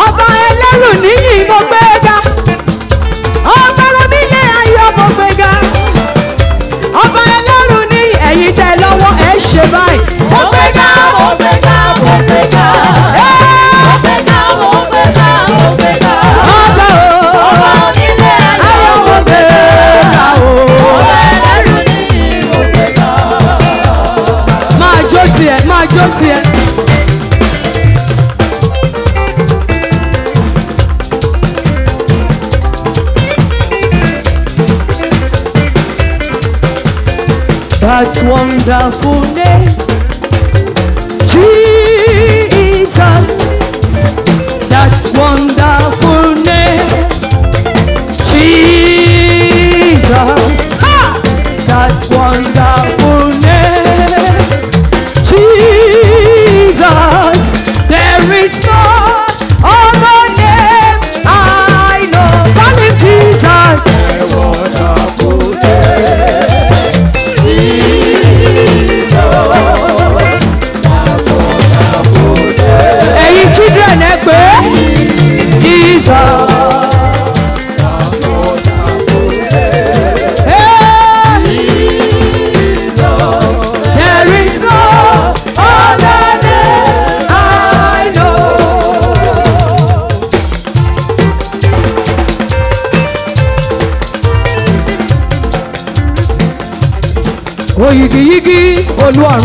ọba ẹlẹ́rù níyì mo gbé ga ọba oníyẹ ayọ̀ mo gbé ga ọba ẹlẹ́rù ní ẹ̀yìn tẹ lọ́wọ́ ẹ̀ ṣe báyìí mo gbé ga mo gbé ga mo gbé ga mo gbé ga mo gbé ga mo gbé ga ọba o ọba onílé ayọ̀ ayọ̀ mo gbé ga o ọba ẹlẹ́rù ní mo gbé ga. máa jó tiẹ̀ máa jó tiẹ̀. That wonderful name, Jesus. That wonderful name, Jesus. Ha! That wonderful name, Jesus. There is no other name I know. Call him Jesus. ẹ̀yin children ẹ pé jesus. Hey. There is no other name I know. Oyigiyigi olúọ̀run.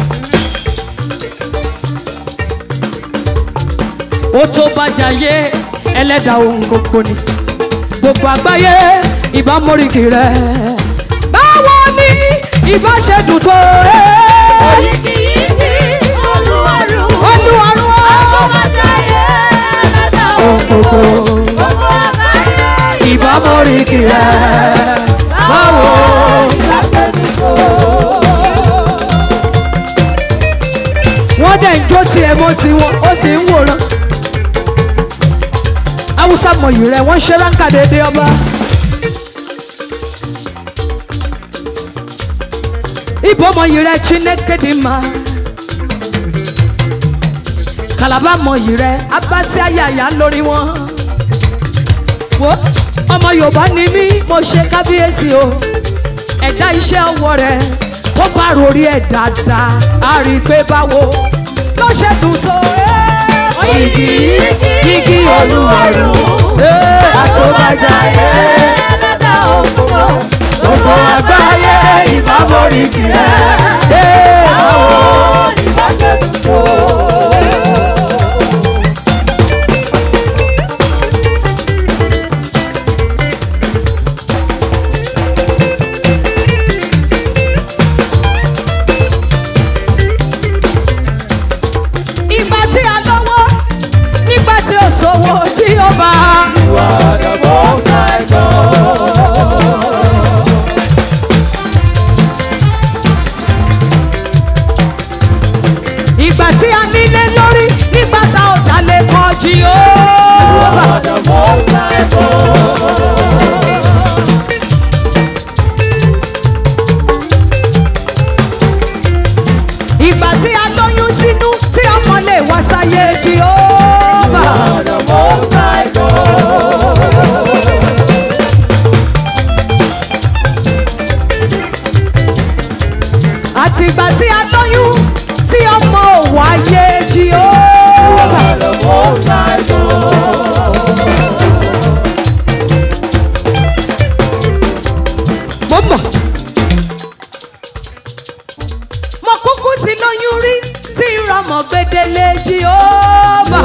ó tó bá jayé ẹlẹ́dàá ohun gbogbo ni gbogbo àgbáyé ìbá móríkì rẹ̀ báwo ni ìbá ṣe dùn tó Oyigiyigi olúwarùn olúwarun àtúmọ̀jáyé ẹlẹ́dà ohun gbogbo gbogbo àgbáyé ìbá móríkì rẹ̀ báwo. ìlàsẹ̀dùkọ̀. wọ́n dẹ̀ ń jó tiẹ̀ mọ́ tiwọn ó sì ń wòran haúsá mọ̀yì rẹ̀ wọ́n ṣe ránkà déédéé ọba. ibo mọ̀yì rẹ̀ chineke dị mma kalaba mọ̀yì rẹ̀ abasi ayaya lórí wọn. wo ọmọ yorùbá ni mí mo ṣe kábíyèsí o ẹ̀dá iṣẹ́ ọwọ́ rẹ̀ tó bá rori ẹ̀ dáadáa á rí i pé báwo ló ṣe dùn tó. Oyigiyigi olúwarùn àtúmọ̀jáyé ẹlẹ́dà òkúrò gbogbo àgbáyé ìbámoríkì rẹ̀ báwo ìbáṣẹ̀dùkọ̀. ìgbà tí a lọ́wọ́ nígbà tí ó sọ̀wọ́ jí ó bá. ìgbà tí a nílé lórí nígbà tá ò dalẹ̀ kọ́ jí ó bá. ìgbà tí a lóyún sínú tí ọmọ lè wá sáyé jí ó bá. àti ìgbà tí a lóyún tí ọmọ ò wáyé jí ó bá. mo mọ̀. mo kúkú ti lóyún rí tí ń rọmọ gbẹdẹlẹ jí ó bá.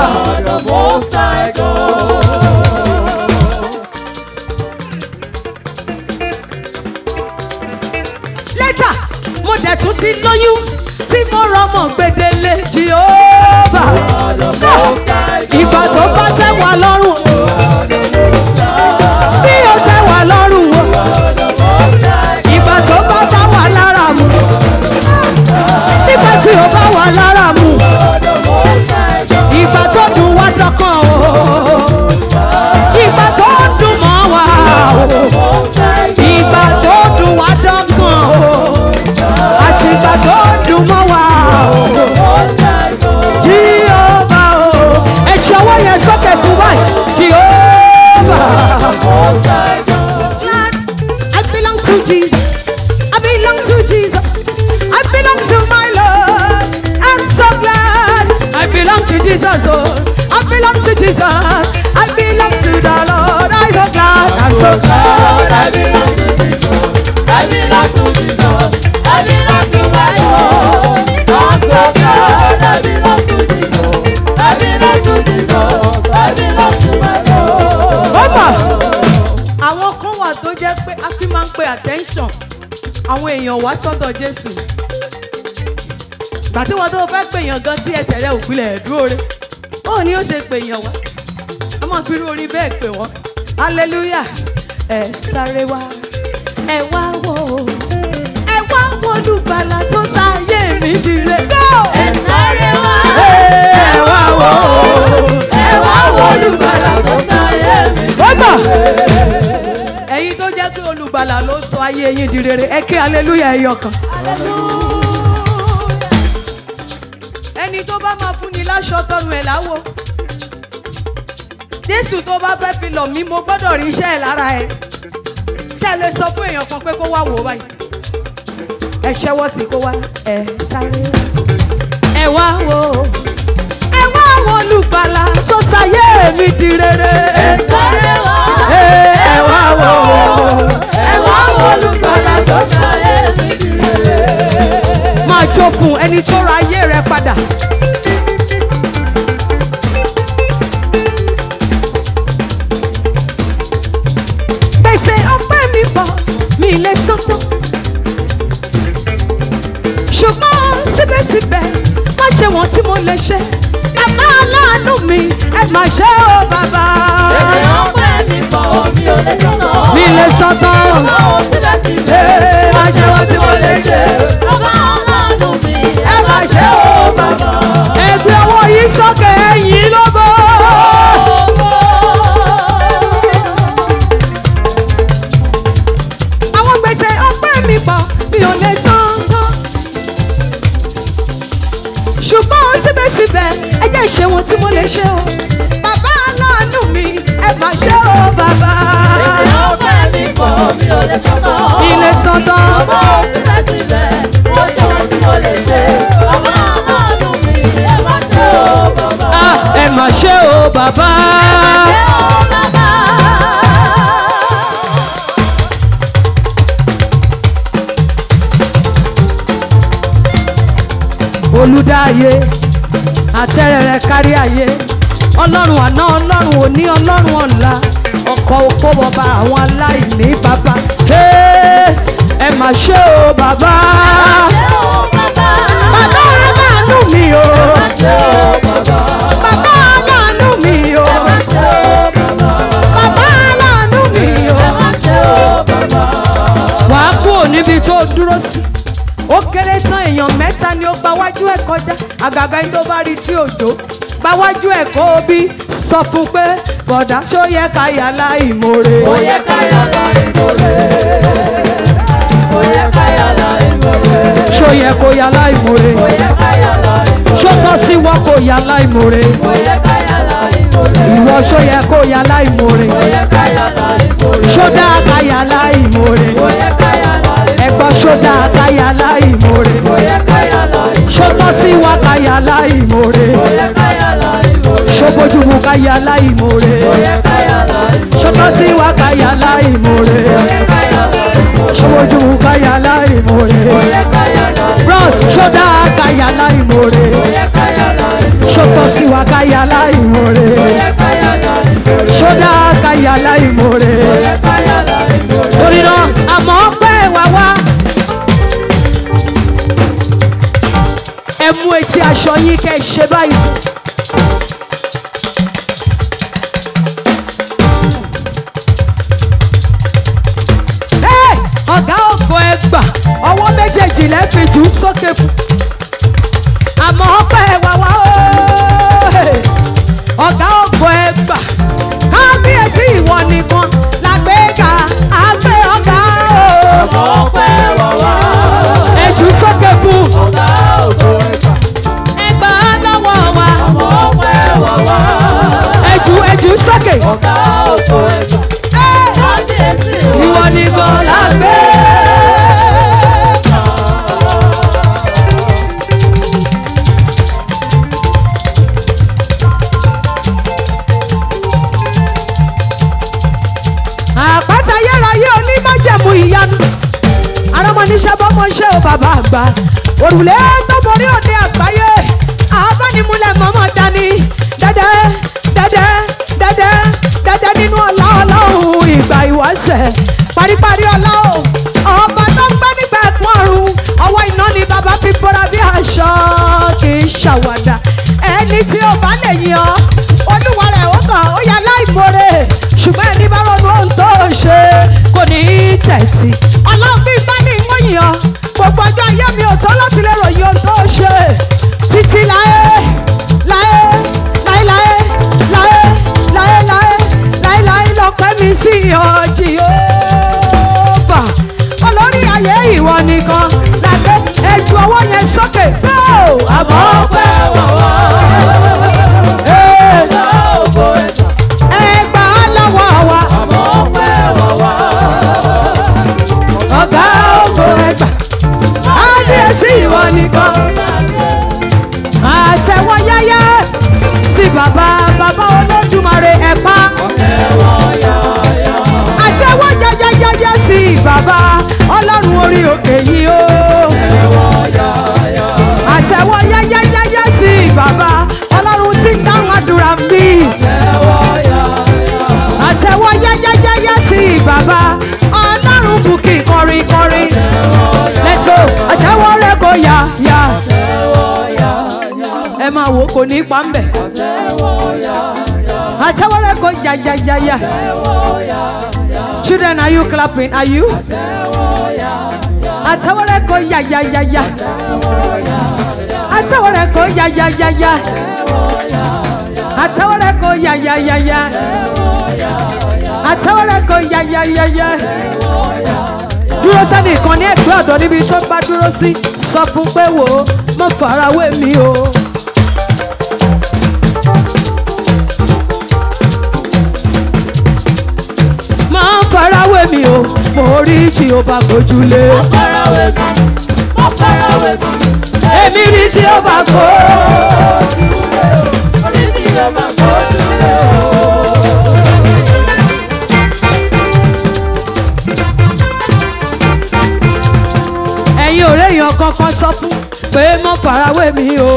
lẹ́tà mo dẹ̀ tún ti lóyún tí mo rọmọ gbẹdẹlẹ jí ó bá. ìgbà tó bá tẹ́ wà lọ́rùn bí ó tẹ́ wà lọ́rùn o ìgbà tó bá bá wà lára mu nígbà tí ó bá wà lára mu ìgbà tó dùn wá to Jesus, oh. I belong to Jesus. I belong to the Lord. I'm so glad. I'm so glad. Lord, I belong to Jesus. I belong to Jesus. I belong to my Lord. I'm so glad I belong to Jesus. I belong to Jesus. I belong to my Lord. Ọmọ àwọn kan wà tó jẹ́ pé a fi máa ń pe attention àwọn èèyàn wá sọ́dọ̀ Jésù. Gbà tí wọ́n tó fẹ́ pèèyàn gan tí ẹsẹ̀ rẹ̀ ò gbilẹ̀ dúró re. Ó ní ó ṣe pèèyàn wá. A máa fi irú orin bẹ́ẹ̀ pè wọ́n. Hallelujah! Ẹ sáré wá, ẹ wá wò ó. Ẹ wá wo olùgbàlà tó sáyé mi dire. Go! Ẹ sáré wá. Ẹ wá wò ó. Ẹ wá wo olùgbàlà tó sáyé mi. Bọ́bọ̀. Ẹ̀yin tó jẹ́ pé olùgbàlà ló sọ ayé yín di rere, ẹ kí aleluya ẹyọ kan. Ẹni tó bá máa fún ni láṣọ tọrùn ẹ̀ láwo. Jésù tó bá fẹ́ fi lọ̀ mí, mo gbọ́dọ̀ rí iṣẹ́ ẹ̀ lára ẹ̀. Ṣé ẹ lè sọ fún èèyàn kan pé kó wá wò ó báyìí? Ẹ ṣẹ́wọ́ sí kó wá. Ẹ sáré wá. Ẹ wá wò ó. Ẹ wá wo olùgbàlà tó sáyé mi di rere. Ẹ sáré wá. Ẹ wá wò ó. Ẹ wá wo olùgbàlà tó sáyé mi dire. máa jó fún ẹni tó ra ayé rẹ padà. gbèsè ọpẹ́ mi pọ̀ mi lè san tán. ṣùgbọ́n síbẹ̀síbẹ̀ má ṣe wọ́n tí mo lè ṣe. bàbá aláàánú mi ẹ má ṣe ó bàbá. Èdè ọpẹ́ mi pọ̀ mi ò lè sọ́nà. mi lè san tán. Ọlọ́run síbẹ̀síbẹ̀. Ee, má ṣe wọ́n tí mo lè ṣe. Bàbá aláàánú mi. ẹ má ṣe ó bàbá. ẹgbẹ́ ọwọ́ yìí sókè ẹ̀yìn lógo. àwọn gbèsè ọpẹ́ mi pọ̀ mi ò lè san tán. ṣùgbọ́n síbẹ̀síbẹ̀ ẹ jẹ́ ìṣe wọn tí mo lè ṣe o. bàbá aláàánú mi ẹ má ṣe o bàbá. Èdè ọpẹ́ mi pọ̀ mi ò lè sọ́nà. ilé san tán. Ọlọ́run síbẹ̀síbẹ̀. Mo ṣe ohun tí mo lè ṣe. Bàbá aláàánú mi. Ẹ má ṣe o bàbá. Ah, ẹ má ṣe o bàbá. Ṣé o bàbá? olùdáyé àtẹrẹrẹ kárí ayé ọlọ́run àná ọlọ́run òní ọlọ́run ọ̀la ọkọ̀ òpó bọba àwọn aláìní bàbá Hey, ẹ mà ṣe o bàbá Ṣé o bàbá? bàbá aláàánú mi o Ṣé o bàbá? bàbá aláàánú mi o Ṣé o bàbá? bàbá aláàánú mi o Ṣé o bàbá? wàá kúrò níbi tó dúró sí ó kéré tán èèyàn mẹ́ta ni ó gba wájú ẹ̀ kọjá àgàgà ẹni tó bá rí tí òjò gba wájú ẹ̀ kó o bí sọ fún pé bọ̀dá ṣó yẹ ká yà láìmoore. Ó yẹ ká yàrá ìmọ̀lẹ̀. Ó yẹ ká yàrá ìmọ̀lẹ̀. ṣó yẹ kó yà láìmoore. Ó yẹ ká yàrá ìmọ̀lẹ̀. ṣó tọ́ sí wọ́n kó yà láìmoore. Ó yẹ ká yàrá ìmọ̀lẹ̀. ìwọ ṣó yẹ kó yà láìmoore. Ó yẹ ká yàrá ìmọ̀lẹ̀. ṣó dáa ká yà láìmoore. Ó yẹ ká yàrá ìmọ̀lẹ̀. ẹ̀gbọ́n ṣó dáa ká yà láìmoore. Ó yẹ ká yàrá ìmọ̀lẹ̀. ṣó tọ́ sí wọ́n ká yà láìmoore. Ó yẹ ká yàrá ìmọ̀lẹ̀. ṣó bójúmu ká yà láìmoore. Ó yẹ ká yàrá ìmọ̀lẹ̀. ṣó tọ́ sí wọ́n ká yà láìmoore. Ó yẹ ká yàrá ìmọ̀lẹ̀. ṣó bójúmu ká yà láìmoore. Ó yẹ ká yàrá ìmọ̀lẹ̀. bros ṣó dáa ká yà láìmoore. Ó yẹ ká yàrá ìmọ̀lẹ̀. ṣó tọ́ sí wọ́n ká yà láìmoore. Ó yẹ ká yàrá ìmọ̀lẹ̀. ṣó dáa ká yà láìmoore. Ó yẹ ká yàrá ìmọ̀lẹ̀. torí náà àmọ́ pẹ́ wá wá. ẹ mú etí aṣọ yín kẹ́ ẹ ṣe báyìí. Ẹ́, ọ̀gá ògo ẹ gbà ọwọ́ méjèèjì lẹ́ fi jù ú sókè fún. àmọ́ pẹ́ wá wá ó. ọ̀gá ògo ẹ gbà kábíyèsí ìwọ nìkan làgbéga àgbẹ̀ ọ̀gá o. Ọpẹ́ wọ̀wọ́. ẹ jù ú sókè fún. Ọ̀gá ògo ẹ̀ka. ẹgbà lọ́wọ́ wa. Ọmọ ìyanu arámọ̀níṣẹ́ bọ́mọṣẹ́ ò bàbá àgbà òrùlé tó borí òde àgbáyé abánimúlẹ̀ mọ́mọ́ dání dẹ́dẹ́ dẹ́dẹ́ dẹ́dẹ́ dẹ́dẹ́ nínú ọlá ọlọ́run ìgbà ìwáṣẹ̀ paríparí ọlá o ọba tó ń gbé nígbà ẹ̀kún ọ̀run ọwọ́ iná ni bàbá fi bọ́ra bí aṣọ kì í ṣàwàdà ẹni tí ó bá lè yan olúwa rẹ̀ ó kàn ó yà láìmoore ṣùgbọ́n ẹni bá ronú ohun tó ṣe kò ní í tẹ̀tì ọlọ́run bí bá ní ìwọ̀n yàn gbogbo ọjọ́ ayé mi ò tó láti lè ròyìn ohun tó ṣe títí láé láé láé láé láé láé láé láé láé lọ́pẹ́ mi sí ọjì òòfà olórí ayé ìwọ nìkan làgbé ẹjú ọwọ́ yẹn sókè go àmọ́ ọpẹ́ wọ̀wọ́ Hey! ọ̀gá ògo ẹ̀tàn ẹgbà lọ́wọ́ wa àmọ́ ọpẹ́ wọ̀wọ́ ọ̀gá ògo ẹgbà ábíyèsí ìwọ nìkan àtẹ̀wọ́ yáyá sí bàbá bàbá olódùmarè ẹ̀pá ẹ̀wọ̀ yọ̀ọ̀yọ̀ àtẹ̀wọ́ yáyáyáyá sí bàbá ọlọ́run orí òkè yìí o ẹ̀wọ̀ yọ̀ọ̀yọ̀ àtẹ̀wọ́ yáyáyáyá sí bàbá ọlọ́run tí ń dáhùn àdúrà mi ẹ̀wọ̀ yọ̀ọ̀yọ̀ àtẹ̀wọ́ yáyáyáyá sí bàbá ọlọ́run bùkì kọrin kọrin let's go àtẹ̀wọ́ rẹ̀ kò yá yá ẹ̀wọ̀ yọ̀ọ̀yọ̀ ẹ máa wò ó kò ní í pa ń bẹ̀ ẹ̀wọ̀ yọ̀ọ̀yọ̀ àtẹ̀wọ́ rẹ̀ kò yá yá yá yá ẹ̀wọ̀ yọ̀ọ̀yọ̀ children are you clapping are you ẹ̀wọ̀ yọ̀ọ̀yọ̀ àtẹ̀wọ́ rẹ̀ kò yá yá yá yá àtẹ̀wọ́ rẹ̀ kò yá yá yá yá àtẹ̀wọ́ rẹ̀ kò yá yá yá yá àtẹ̀wọ́ rẹ̀ kò yá yá yá yá dúró sẹ́ni kan ní ẹ̀gbẹ́ ọ̀dọ́ níbi tó bá dúró sí sọ fún pé wò ó mọ̀ farawé mi o. máa farawé mi o mo rí jehova gbójúlé farawé mi má farawé mi èmi rí jehova gbó. orí tí o máa gbójú lé o. ẹ̀yin ọ̀rẹ́ èèyàn kankan sọ fún pé mọ́ farawé mi o.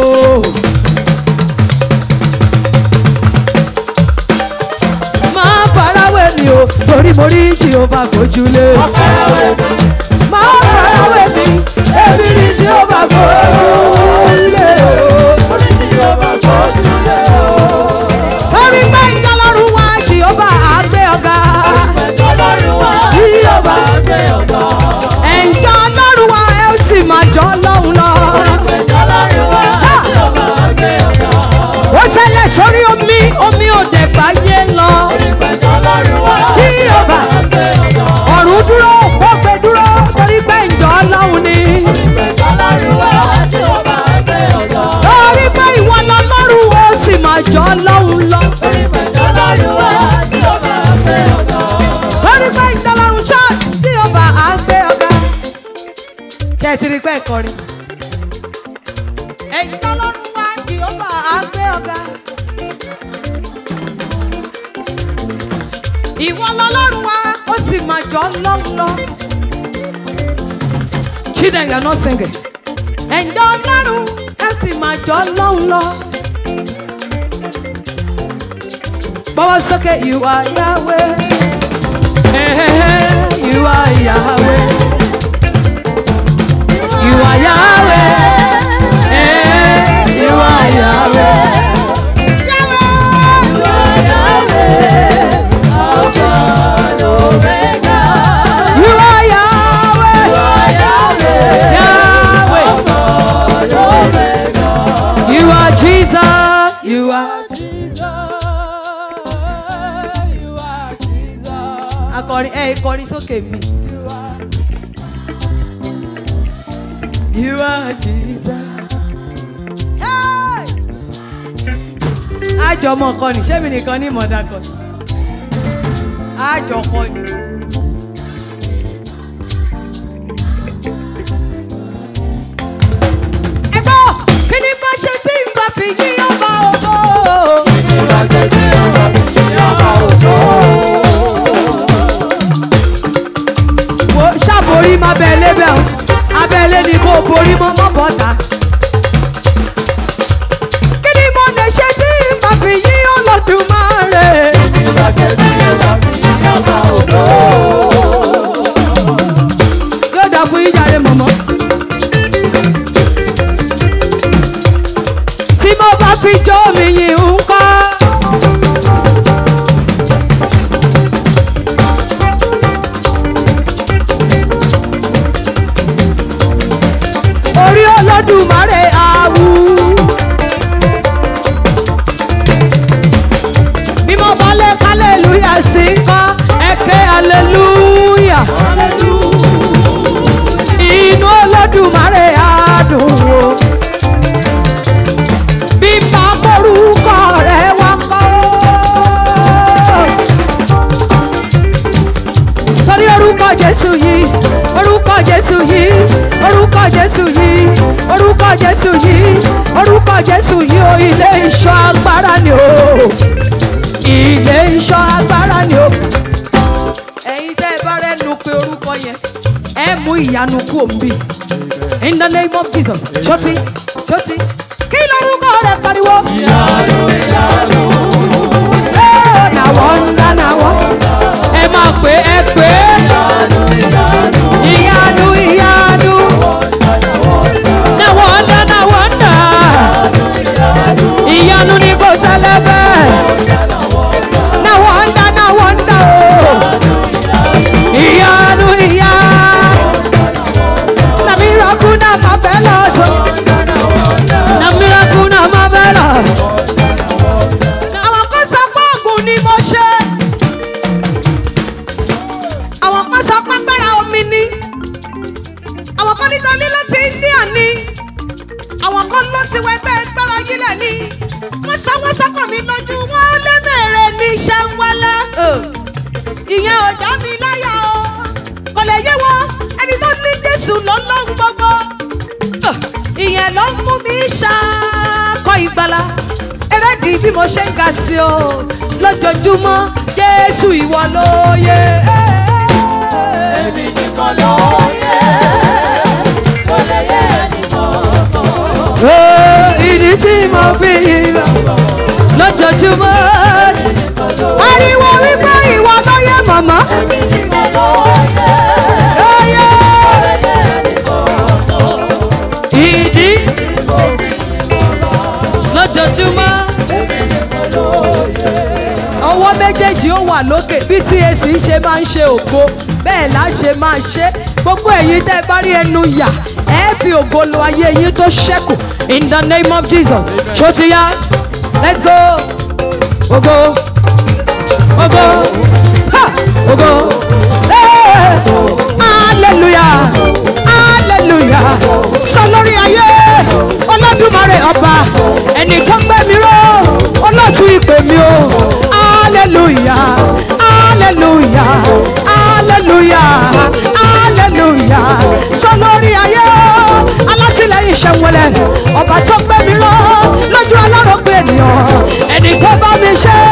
máa farawé mi o torí mo rí jehova gbójúlé. má farawé mi máa farawé mi èmi rí jehova gbójúlé. orí tí o máa gbójú lé o. torí pé ìjọlọ́run wá jehova àgbẹ̀ ọ̀gá. Ẹ̀jọ̀ lọ́rùn wá tí o bá gbé ọ̀gá. ẹ̀jọ̀ ọlọ́run wá ẹ ó sì máa jọ ọlọ́run lọ. Ẹ̀jọ̀ lọ́rùn wá tí o bá gbé ọ̀gá. ó tẹ́lẹ̀ sórí omi omi ò dẹ̀ báyé lọ. Ẹ̀jọ̀ lọ́rùn wá tí o bá gbé ọ̀gá. ọ̀run dúró ó gbé dúró torí pé ìjọ ọlọ́run ni. Ẹ̀jọ̀ lọ́rùn wá tí o bá gbé ọ̀gá. torí pé ìwọ lọ́lọ́run ó sì máa jọ ọlọ́run lọ. Ẹ̀jọ̀ lọ́rùn wá tí o bá gbé ọ̀gá. torí pé ìjọ ọlọ́run church tí o bá á gbé ọ̀gá. ṣé ẹ ti rí pé ẹ kọrin. ìjọ ọlọ́run wá tí o bá á gbé ọ̀gá. ìwọ lọ́lọ́run wá ó sì máa jọ ọlọ́run lọ. children you are not singing. ẹ̀jọ̀ ọlọ́run ẹ sì máa jọ ọlọ́run lọ. Bọ́wọ́ sókè, you are Yahweh. Eh, You are Yahweh. You are Yahweh. Eh, You are Yahweh. You are Yahweh. Yahweh. You are Jesus. You are. Akọrin ẹ kọrin sókè mi. You are Jesus. Hey! Àjọmọ̀ kan ní ṣé mi nìkan ní ìmọ̀dá kan ní? Àjọkọ ni. Ẹ gbọ́, kí ni bá ṣe tí n bá fi yí ọba ògo? Wo ń kọ́ ẹ̀kẹ́ hallelujah inú olódùmarè adùn o bí máa mórúkọ rẹ wá kọ́ torí orúkọ jésù yìí orúkọ jésù yìí orúkọ jésù yìí orúkọ jésù yìí orúkọ jésù yìí o ilé ìṣọ́ agbára ni o ilé ìṣọ́ agbára ni o. ẹ̀yin tẹ́ ẹ bá rẹ́nu pé orúkọ yẹn ẹ mú ìyanu kú òǹbí in the name of jesus ṣọtí ṣọtí kí lórúkọ rẹ pariwo. Ẹ na wọ́ndà na wọ́ndà. ẹ máa pè é pè é ìyanu ìyanu na wọ́ndà na wọ́ndà ìyanu ni kò ṣẹlẹ̀ bẹ́ẹ̀ na wọ́ndà na wọ́ndà o ìyanu ìyanu na miracle na marvelous na miracle na marvelous. àwọn kan sọ pé oògùn ni mo ṣe àwọn kan sọ pé agbára omi ni àwọn kan nítorí ló ti ní àní àwọn kan ló ti wọ ẹgbẹ́ gbára yílẹ̀ ni wọ́n sọ wọ́n sọ́kàn mi lójú wọn lẹ́mẹ̀rẹ̀ ní iṣẹ́ ń wálé ìyẹn ò já mi láyà o kò lè yé wọn ẹni tó ní jésù lọ́lọ́run gbogbo ìyẹn ló ń mú mi ṣàkọ ìgbàlà ẹrẹ́dì bí mo ṣe ń ga sí o lójoojúmọ́ jésù ìwọ ló yẹ. Èmi nìkan ló yẹ, kò lè yé ẹnìkan. Ó, ìdí tí mo fi yíra lójoojúmọ́ ariwo wípé ìwọ ló yẹ màmá Èmi nìkan ló yẹ, ló yẹ. kò lè yé ẹnìkan. ìdí Tí mo fi lójoojúmọ́. èmi nìkan ló yẹ. ọwọ́ méjèèjì ó wà lókè bí cac ṣe máa ń ṣe ògo bẹ́ẹ̀ là ṣe máa ṣe gbogbo ẹ̀yin tẹ́ ẹ bá rí ẹnu yà ẹ fi ògo lo ayé yín tó ṣẹ́kù in the name of jesus ṣó ti yá let's go ògo ògo ha ògo Eh! hallelujah hallelujah sọ lórí ayé olódùmarè ọba ẹni tó gbé mi ró olóòtú ìpè mi o hallelujah hallelujah hallelujah hallelujah sọ lórí ayé alátìlẹyìn ṣẹwọlẹ ọba tó gbé mi ró lójú alárògbé ènìyàn ẹni tó bá mi ṣe